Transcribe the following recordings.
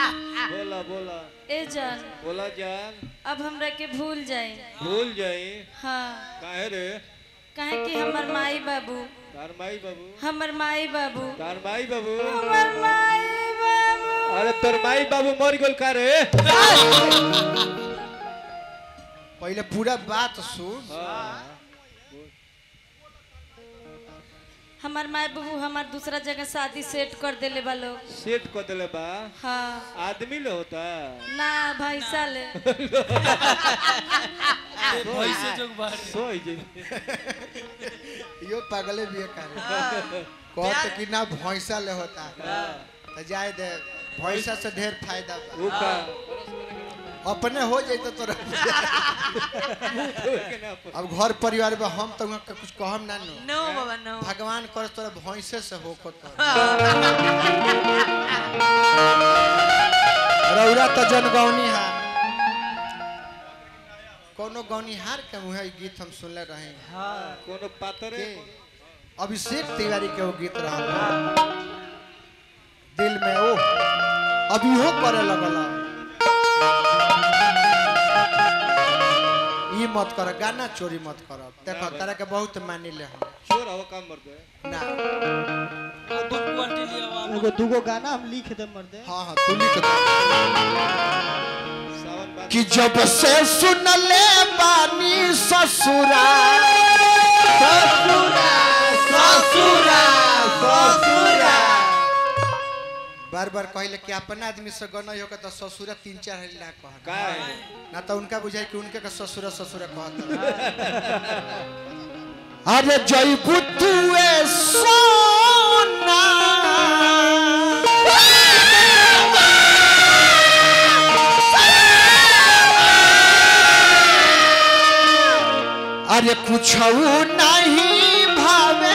बोला बोला ए जान बोला जान अब हमरा के भूल जाए भूल जाई हाँ काहे रे काहे कि हमर माई बाबू तार माई बाबू हमर माई बाबू तार माई बाबू हमर माई बाबू अरे तोर माई बाबू मर गेल का रे पहले पूरा बात सुन हाँ। हमर माई बाबू हमार दूसरा जगह शादी सेट कर देले बा लोग सेट कर देले बा हाँ आदमी ले होता ना भाई साले भैसे जोग बारे सोई जी यो पागले भी करे कहत कि ना भैंसा ले होता तो जाए दे भैंसा से ढेर फायदा बा। ऊ का अपने हो जाए तो तोरा के ना पर- अब घर परिवार में हम तो वहाँ के कुछ कहम ना नो नो बाबा नो भगवान कर तोरा भैंसे से हो को तो रौरा तो जनगौनी है कोनो गौनिहार के मुहे ई गीत हम सुनले रहे कोनो पातरे के अभिषेक तिवारी के वो गीत रहा दिल में ओ अभी हो करे लगल ई मत कर गाना चोरी मत कर देखो तारा के बहुत मानी ले हम चोर हवा काम मर दे ना अपन क्वालिटी लिया एगो दूगो गाना हम लिख दे मर्दे हाँ हाँ तू लिख दे सावन बाद कि जब से सुन ले बानी ससुरा ससुरा ससुरा ससुरा बार बार कहले कि अपन आदमी से गना हो तो ससुरा तीन चार हरी ना कह का है ना तो उनका बुझाई कि उनके का ससुरा ससुरा कहत अरे जयबू तुए सोना अरे कुछ नहीं भावे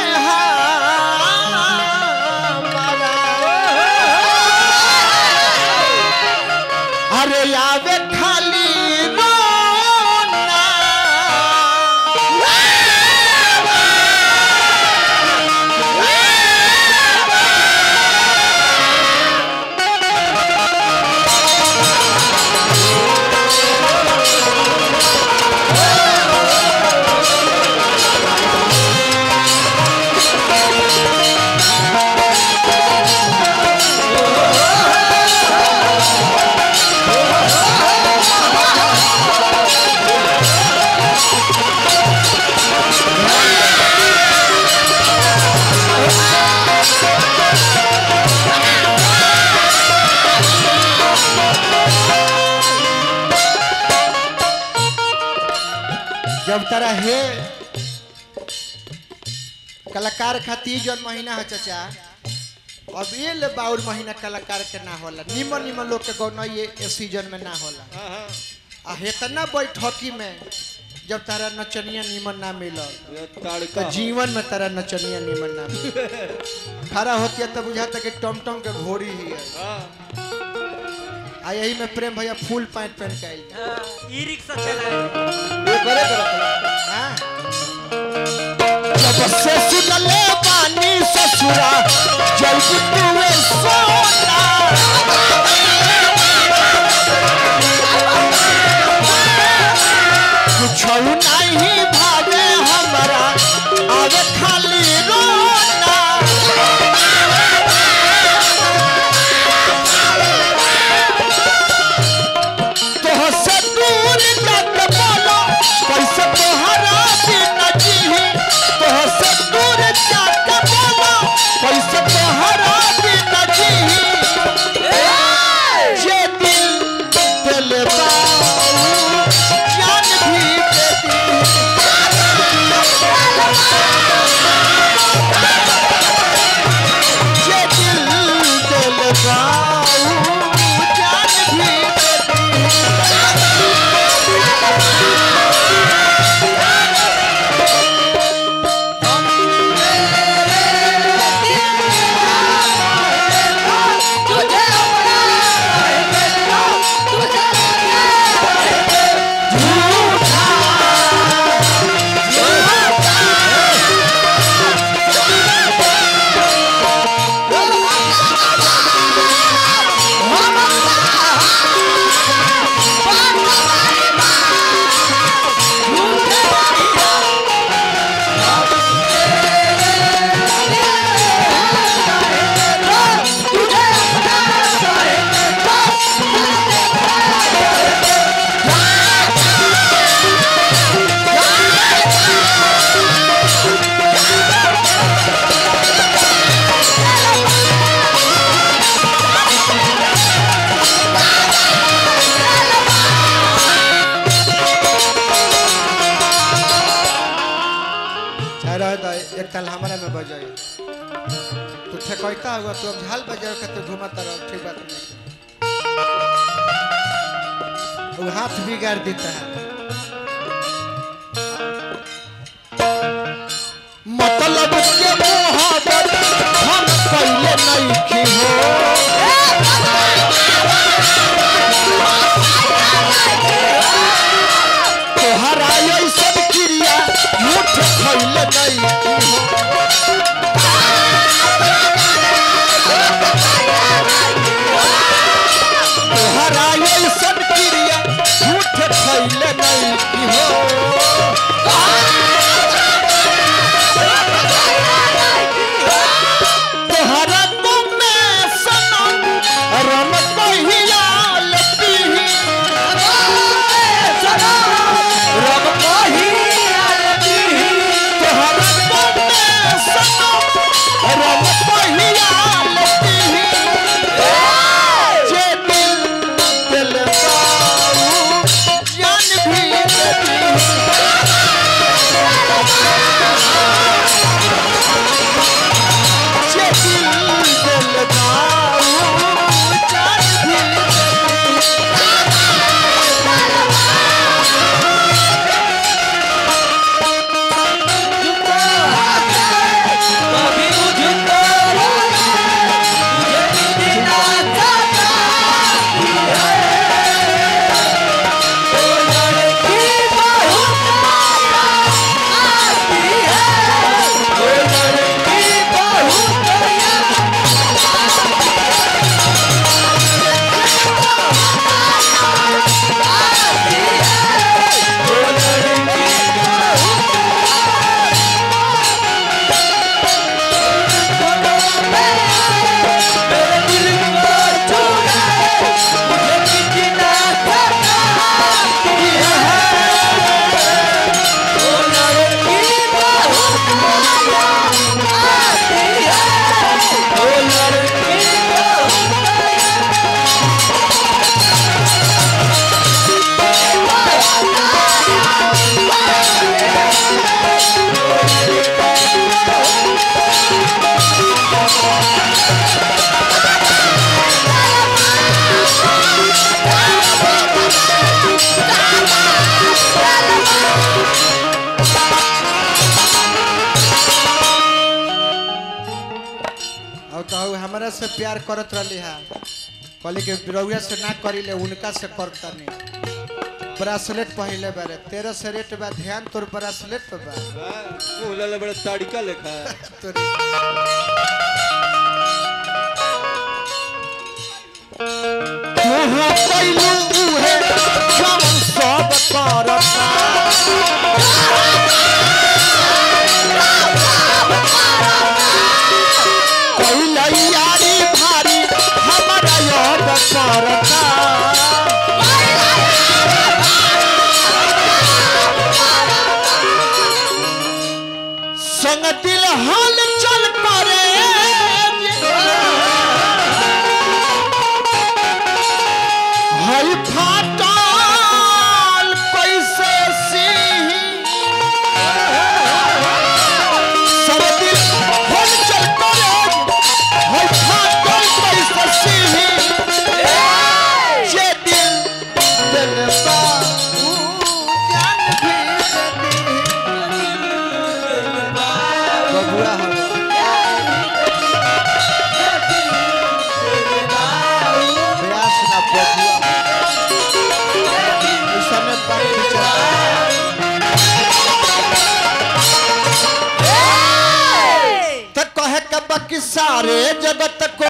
हमारा। अरे आवे खाली रोना जब तारा हे कलाकार खातिर जौन महीना है चाचा अब ये ले बाउर महीना कलाकार के ना होला निमन निमन लोग के गौना ये ए सीजन में ना होला हाँ हाँ आ हेतना बैठकी में जब तारा नचनिया निमन ना मिलल ये तो तड़का जीवन में तारा नचनिया निमन ना मिलल खड़ा होती है तो बुझाता कि टमटम के घोड़ी ही है हाँ आ यही में प्रेम भैया फुल पैंट पहन के आई ई रिक्शा चलाए ये करे करे हाँ? जब से सुनले बानी ससुरा जब तुवे सोना कुछ नहीं भावे हमारा आवे खाली रोना तोह से दूर जात बोलो कैसे तोहरा बिना जीही तोह से दूर जात बोलो कैसे तोहरा बिना जीही ताल हमारा में बजाई तू ठेकैता होगा तू अब झाल बजाओ के तू घुमाता रहो ठीक बात नहीं वो हाथ बिगाड़ देता है मतलब के मोहब्बत हम पहले नहीं की हो तोहरा ऐसन क्रिया मुठ खैले नहीं की हो तोहरा ऐसन क्रिया मुठ खैले नहीं की हो तोहरा तुम में सनम रम कहिया लपीही रम कहिया लपीही तोहरा तुम में सनम रम कहिया लपीही जे दिल दिल बाऊ जान भी लपीही जे दिल दिल बाऊ जान भी लपीही कभी मुझको तुझे मिलना चाहता ओ लड़की बहुत आती है ओ लड़की बहुत मेरे दिल को छूना मुझे मिलना चाहता ओ लड़की बहुत आती है ओ लड़की बहुत और कहू हमारा से प्यार करत रहली है कहली के बिरौया से ना करीले उनका से करता नहीं ब्रासलेट पहले बारे तेरह से रेट बा ध्यान तोर ब्रासलेट पे बा मुंह लाले बड़ा ताड़िका लेखा है तोरी तुहा कैलू उहे जम सब करता कैला यारी भारी हमारा याद करता संग दिल हल चल करे हई फाटल कैसे सिही संग दिल हल चल करे हई फाटल कैसे सिही जे दिल दिल बाबू जान भी दे बबुआ हम प्रयास ना बबुआ इस समय बात विचार त कहे कब कि सारे जगत को